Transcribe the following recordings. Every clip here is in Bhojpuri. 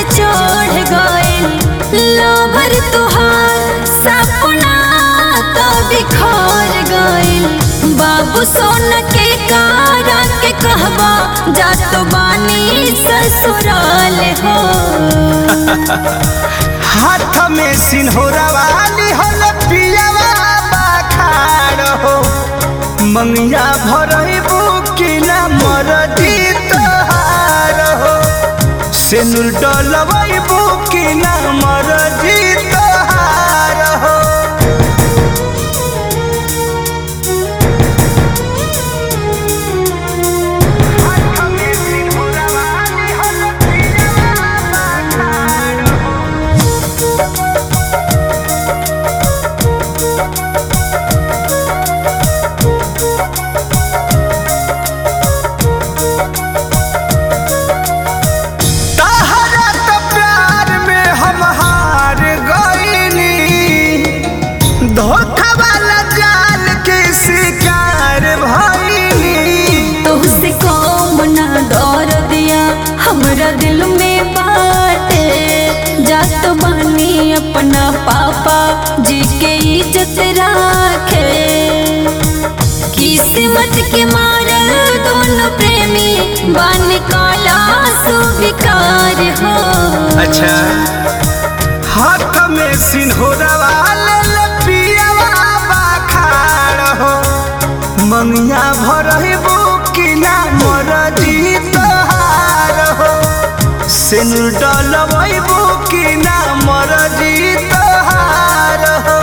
चढ़ गइल लोभर तुहार सपना तो बिखर गइल बाबू सोना के कारा के कहबा जा तो बानी ससुराल हो हाथ में सिन्होरा वाली होल पियावा बाखाड़ हो मंगिया भरबू कि ना मरदी तोहार हो सेनुर डलबू कि ना मरदी तोहार हो हाथ में सिन्होरा वाली होल पियावा बाखाड़ हो तहरा तो प्यार में हम हार गईनी धोखा वाला जाल के शिकार भईनी तुझसे कौम ना डर दिया हमरा दिल में बाटे जात बानी अपना पापा जी के इज्जत राखे किस्मत के मारल दोनों प्रेमी बन काला सुविकार हो अच्छा हाथ में सिन्होरा वाले लपियावा बाखाड़ हो मंगिया भरबू कि ना मरदी तोहार हो सिनुर डलबू कि ना मरदी तोहार हो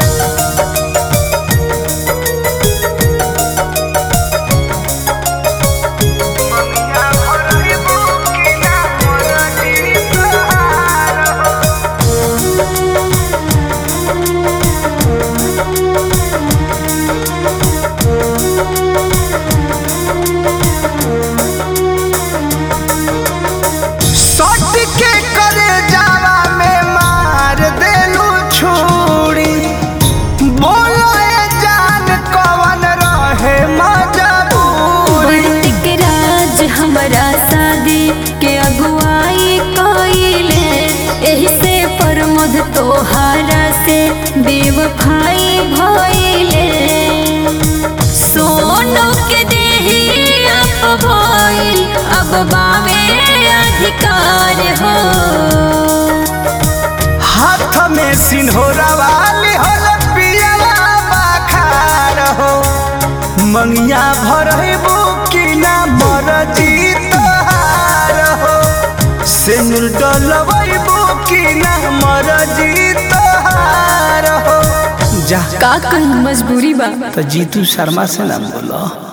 मंगिया भरबू कि ना मरदी तोहार हो सट के करे जावा में मार देलू छुरी बोलो ए जान कवन रहे मजबूरी बंटिक राज हमरा शादी के अगुवाई कइले एही से प्रमोद तोहारा से बेवफाई भइले सोनो के देही अब भइल अब बावे अधिकार हो हाथ में सिन्होरा वाली होल पियला बाखार हो मंगिया भरबू कि ना मरजी तोहार हो सिनुर डलबू कि ना मरजी तोहार हो जा का कहीं मजबूरी बा तो जीतू शर्मा से ना बोलो